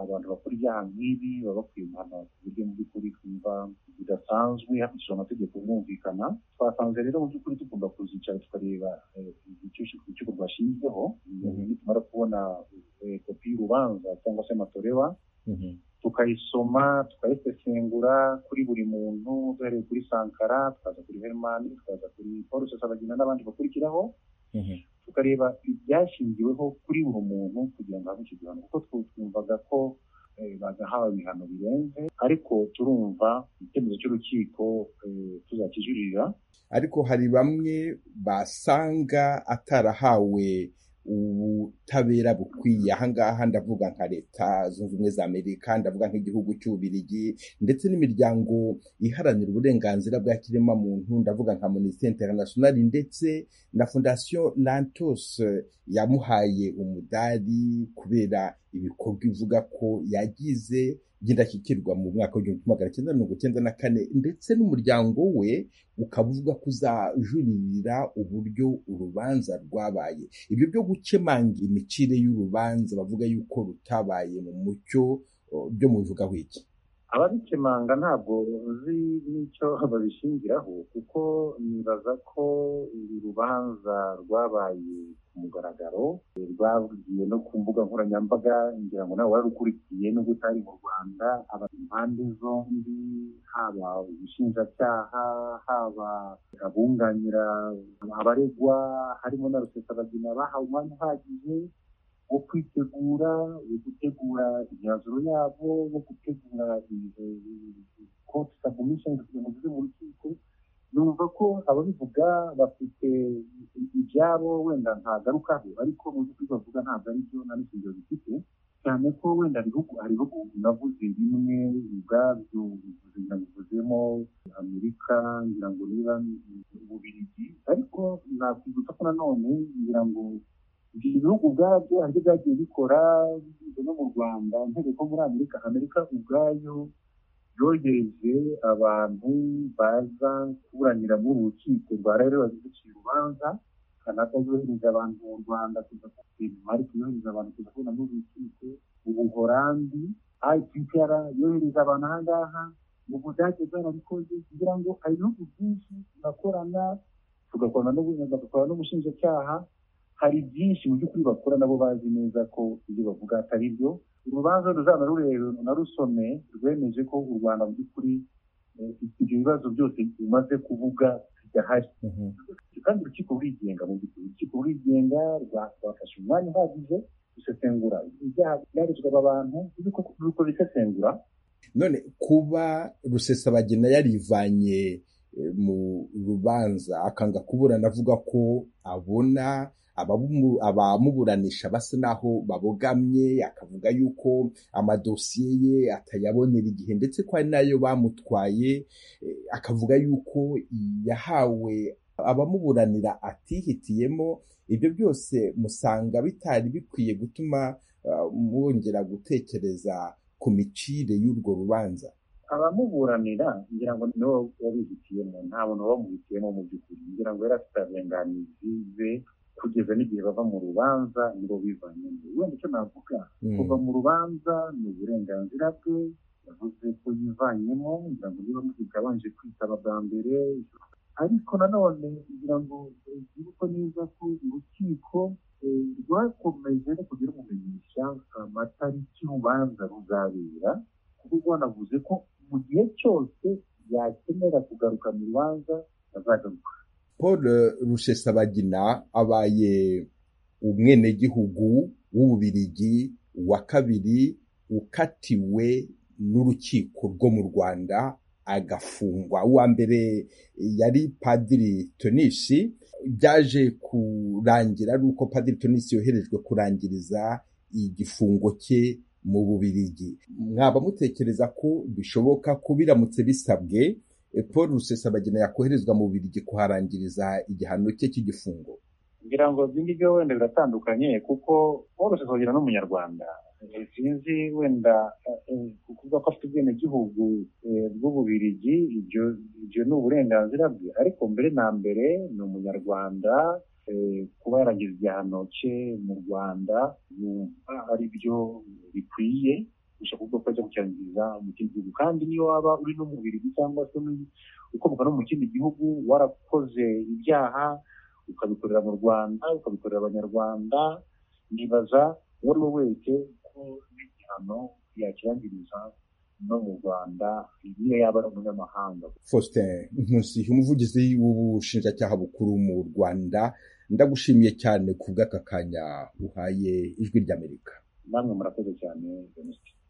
abantu bakora ibyaha nk'ibi baba bakwiye guhanwa ku buryo mu by'ukuri twumva bidasanzwe hakurikijwe amategeko mwumvikana twasanze rero mu by'ukuri tugomba kuzicara tukareba urukiko rwashinzweho nitumara kubona kopi y'urubanza cyangwa se amatorewa tukayisoma tukayisesengura kuri buri muntu duhereye kuri sankara tukaza kuri herimani tukaza kuri paul rusesabagina n'abandi bakurikiraho tukareba ibyashingiweho kuri buri muntu kugira ngo habe igihano kuko twumvaga ko bagahawe ibihano birenze ariko turumva icyemezo cy'urukiko tuzakijuririra ariko hari bamwe basanga atarahawe ubutabera bukwiye ahangaha ndavuga nka leta zunze ubumwe za amerika ndavuga nk'igihugu cy'ububirigi ndetse n'imiryango iharanira uburenganzira bwa kiremwamuntu ndavuga nka amnesty international ndetse na fondation lantos yamuhaye umudari kubera ibikorwa ivuga ko yagize by'indashyikirwa mu mwaka w'igihumbi magana cyenda mirongo cyenda na kane ndetse n'umuryango we ukaba uvuga ko uzajuririra uburyo urubanza rwabaye ibyo byo gukemanga imicire y'urubanza bavuga yuko rutabaye mu mucyo byo mu bivuga wiki ababikemanga ntabwo uzi n'icyo babishingiraho kuko nibaza ko uru rubanza rwabaye ku mugaragaro rwavugiye no ku mbuga nkoranyambaga ngira ngo nawe warukurikiye nubwo utari mu rwanda haba impande zombi haba ubushinjacyaha haba abunganira abaregwa harimo na rusesabagina bahawe umwanya uhagije wo kwitegura wo gutegura imyanzuro yabo wo gutegura konti sabumisheni kugira ngo zive mu rukiko numva ko ababivuga bafite ibyabo wenda ntagarukaho ariko mu by'ukuri bavuga ntabwo ari byo nta n'ishingiro bifite cyane ko wenda hari ibihugu navuze bimwe ubwabyo ngira bivuzemo amerika ngira ngo niba ububirigi ariko nakwibutsa ko nanone ngira ngo ibyo bihugu ubwabyo hari ibyo byagiye bikora binyuze no mu rwanda ntereko muri amerika amerika ubwayo yohereje abantu baza kuburanira muri uru rukiko rwa rero baziduciye urubanza kanaka yohereza abantu mu rwanda kuza denmark yohereza abantu kuza kubona muri uru rukiko ubuhorandi ipr yohereza abantu aha ngaha mu budage bwarabikoze kugira ngo hari ibihugu byinshi tugakorana tugakora n'ubushinjacyaha hari byinshi mu by'ukuri bakora nabo bazi neza ko ibyo bavuga atari byo urubanza ruzaba rureba na rusome rwemeje ko u rwanda mu by'ukuri ibyo bibazo byose bimaze kuvuga bidahari kandi urukiko rurigenga mu by'ukuri urukiko rurigenga rwafashe umwanya uhagije gusesengura ibyaha byarezwaga abantu ruko bisesengura none kuba rusesabagina yarivanye mu rubanza akanga kuburana avuga ko abona abamuburanisha basa naho babogamye akavuga yuko amadosiye ye atayabonera igihe ndetse ko hari nayo bamutwaye akavuga yuko yahawe abamuburanira atihitiyemo ibyo byose musanga bitari bikwiye gutuma mwongera gutekereza ku micire y'urwo rubanza abamuburanira ngira ngo niwe wabihitiyemo nta muntu wabamuhitiyemo mu by'ukuri ngira ngo yari afite abenganizi be kugeza n'igihe bava mu rubanza nibo bivanyemo wenda icyo navuga kuva mu rubanza ni uburenganzira bwe yavuze ko yivanyemo ngira ngo niba muzika abanje kwitaba bwa mbere ariko nanone ngira ngo twibuke neza ko urukiko rwakomeje no kugira umumenyesha amatariki y'urubanza ruzabera kuko rwanavuze ko mu gihe cyose yakenera kugaruka mu rubanza azagaruka paul rusesabagina abaye umwenegihugu w'ububirigi wa kabiri ukatiwe n'urukiko rwo mu rwanda agafungwa uwa mbere yari padiri tonisi byaje kurangira ari uko padiri tonisi yoherejwe kurangiriza igifungo cye mu bubirigi mwaba mutekereza ko bishoboka ko biramutse bisabwe paul rusesabagina yakoherezwa mu bubirigi kuharangiriza igihano cye cy'igifungo ngira ngo ibyo ngibyo wenda biratandukanye kuko paul rusesabagina ni umunyarwanda sinzi wenda kuvuga ko afite ubwenegihugu bw'ububirigi ibyo ni uburenganzira bwe ariko mbere na mbere ni umunyarwanda kuba yaragize igihano cye mu rwanda yumva ari byo bikwiye gusa kuko ajya kucyangiza mu kindi gihugu kandi niyo waba uri no mu birigi cyangwa se ukomoka no mu kindi gihugu warakoze ibyaha ukabikorera mu rwanda ukabikorera abanyarwanda nibaza uwo ari we wese ko n'igihano yakirangiriza no mu rwanda niyo yaba ari umunyamahanga faustin nkusi umuvugizi w'ubushinjacyaha bukuru mu rwanda ndagushimiye cyane ku bw'aka kanya uhaye ijwi ry'amerika namwe murakoze cyane jenoside